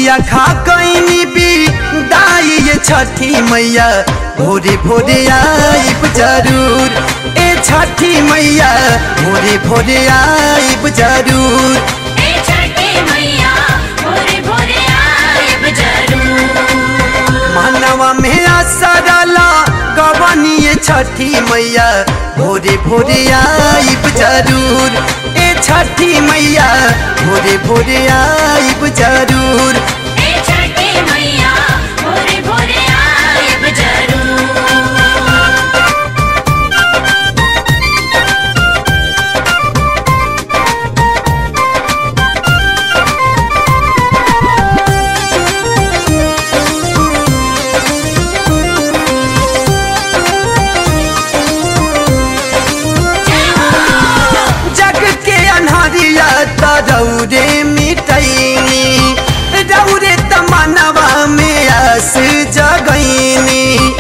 साझिया खा कैनी भी दाई ये छठी मैया भोरे भोरे आइब जरूर ए छठी मैया भोरे भोरे आइब जरूर ए छठी मैया भोरे भोरे आइब जरूर मानवा में असरला गवानी ये छठी मैया भोरे भोरे आइब जरूर ए छठी मैया भोरे भोरे आइब जरूर ए छठी मैया भोरे भोरे आइब जरूर जग के अन्हरिया तरौरे मिटैनी रौरे तमनवा में आस जगैनी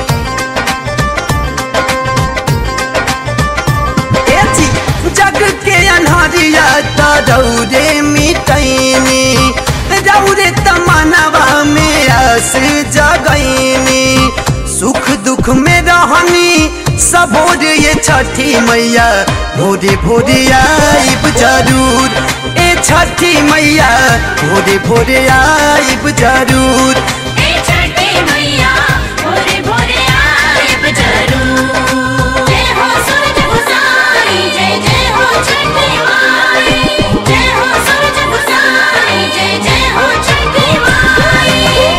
ए जी, जग के अन्हरिया तरौरे मिटैनी रौरे तमनवा में आस जगैनी सुख दुख में रहनी सबोर ये छठी मैया भोरे भोरे आइब जरूर ए छठी मैया भोरे भोरे आइब जरूर ए छठी मैया भोरे भोरे आइब जरूर जय हो सूरज गोसाई जय जय हो छठी माई जय हो सूरज गोसाई जय जय हो छठी माई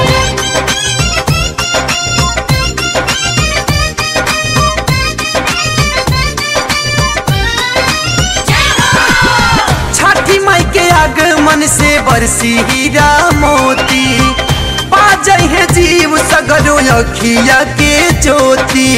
छठी माई के आगमन से बरसी हीरा मोती बाजै है जीव सगरो अखिया के ज्योति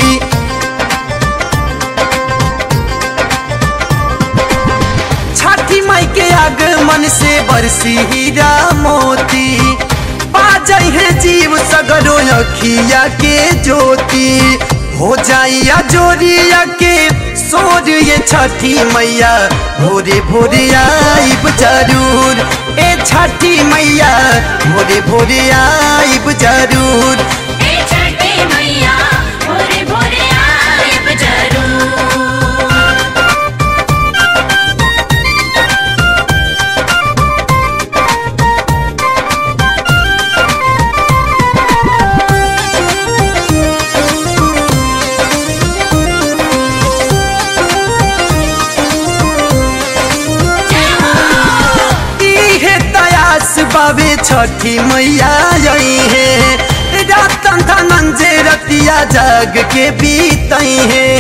छठी माई के आगमन से बरसी हीरा मोती बाजै है जीव सगरो अखिया के ज्योति हो जाइया जोरिया के सोर ये छठी मैया भोरे भोरे आइब जरूर ए छठी मैया भोरे भोरे आइब जरूर ए छठी मैया भोरे भोरे आइब जरूर इहे तयास बाबे छठी मैया आई है रतन धनंजय रतिया जग के बीतई है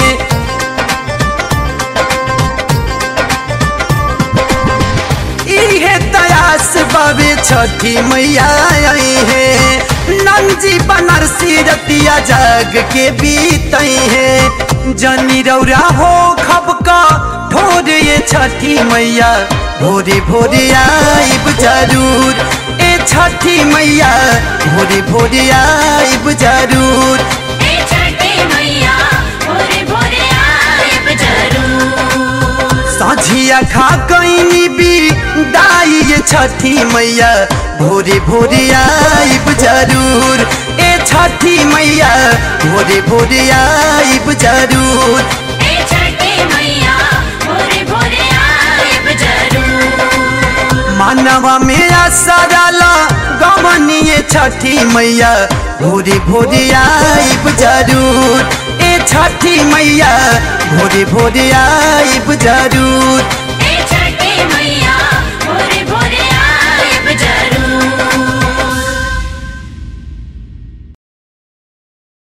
इहे तयास बाबे छठी मैया आई है नंजी बनारसी रतिया जग के बीतई है जनी रौरा हो खबका भोर ये छठी मैया भोरे भोरे आइब जरूर ए छठी मैया भोरे भोरे आइब जरूर ए छठी मैया भोरे भोरे आइब जरूर साझिया खा कैनी भी दाई ये छठी मैया भोरे भोरे आइब जरूर ए छठी मैया भोरे भोरे आइब जरूर ए छठी मैया भोरे भोरे आइब जरूर मानवा में असरला गवनिए छठी मैया भोरे भोरे आइब जरूर ए छठी मैया भोरे भोरे आइब जरूर